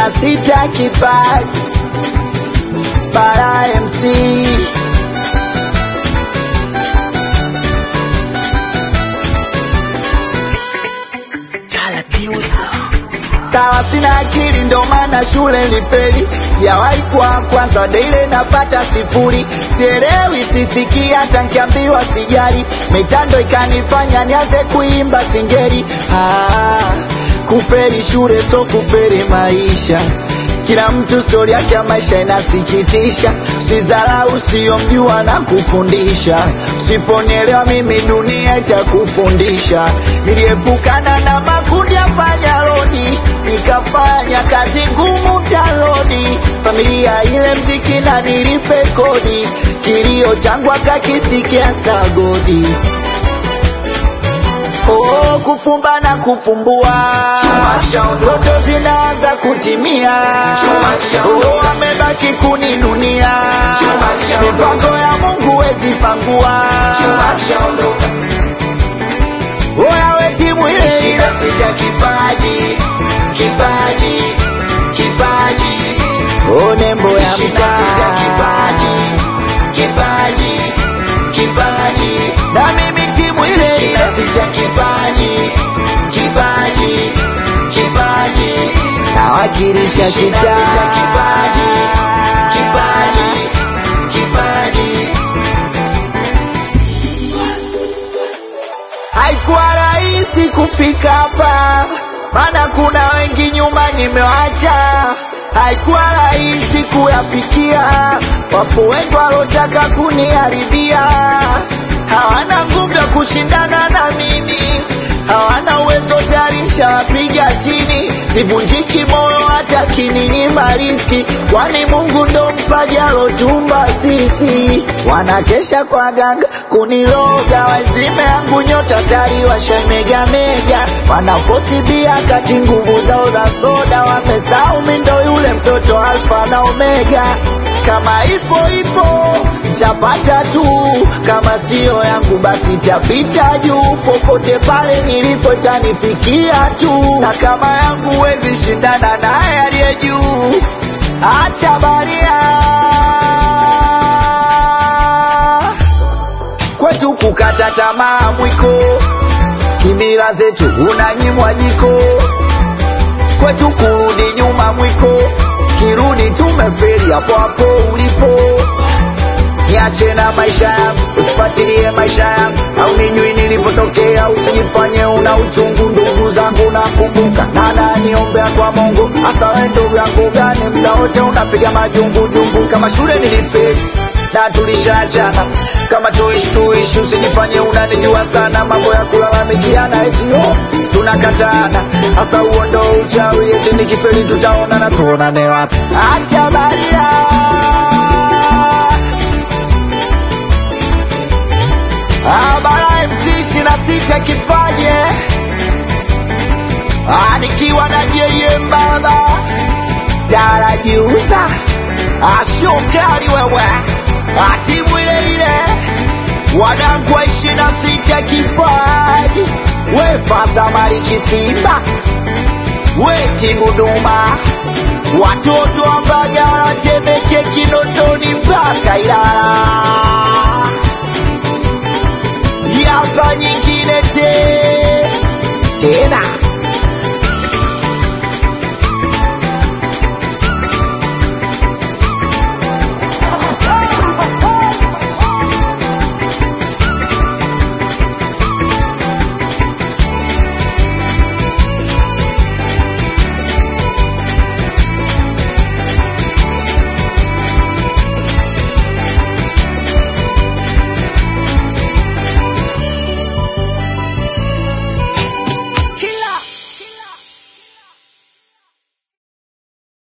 na sita kipaji bara MC sawa, sina akili ndo maana shule nilifeli, sijawahi kuwa kwanza, daile napata sifuri, sielewi sisikii, hata nkiambiwa sijali, mitando ikanifanya nianze kuimba singeli. Ah, kufeli shule so kufeli maisha kila mtu stori yake ya maisha inasikitisha. Usidharau usiyomjua na kufundisha, usiponielewa mimi dunia itakufundisha. Niliepukana na makundi ya panyarodi, nikafanya kazi ngumu taloni, familia ile mziki na nilipe kodi, kilio changu akakisikia sagodi. Oh, kufumba na kufumbua, ndoto zinaanza kutimia. Oh, amebaki kuninunia, mipango ya Mungu wezi pangua. Oya we timu ile Shida sita kipaji, kipaji, kipaji. oh, nembo ya Shida sita mtaa kipaji, kipaji, kipaji. na mimi timu ile Shida sita kipaji, kipaji, kipaji. nawakilisha Shida kitaa sita kipaji, kipaji, kipaji. Haikuwa rahisi kufika hapa, maana kuna wengi nyuma nimewacha. Haikuwa rahisi kuyafikia, wapo wengi walotaka kuniharibia. Hawana nguvu ya kushindana na mimi, hawana uwezo tayari nishawapiga chini. Sivunjiki moyo hata kininyima riski, kwani Mungu ndo mpaji alotumba sisi. Wanakesha kwa ganga kuniloga, wazime yangu nyota tari washemega mega, wanafosi bia kati nguvu zao za soda, wamesahau mi ndo yule mtoto alfa na omega. Kama ipo ipo chapata tu, kama siyo yangu basi tapita juu, popote pale nilipo tanifikia tu, na kama yangu wezi shindana naye aliye juu. Acha baria kwetu kukata tamaa mwiko, kimila zetu unanyimwa jiko, kwetu kurudi nyuma mwiko, kirudi tumeferi hapo hapo ulipo. Niache na maisha yangu, usifuatilie maisha yangu, au nijui nilipotokea, usijifanye una uchungu. Ndugu zangu nakumbuka, na naniombea kwa Mungu, hasa wewe ndugu yangu gani, muda wote unapiga majungu jungu, kama shule nilifeli na tulishaachana kama tuishi tuishi, usijifanye unanijua sana, mambo ya kulalamikiana eti oh, tunakatana. Hasa huo ndo uchawi, eti nikifeli tutaonana, tuonane wapi? Acha baria Abara MC ishirini na sita kipaje Ah, nikiwa na yeye baba darajiuza ashokali wewe atimu ile ile wanangu wa ishirini na sita kipaji we fasa mariki simba we timu duma watoto wa Mbagala Temeke Kinondoni mpaka Ilala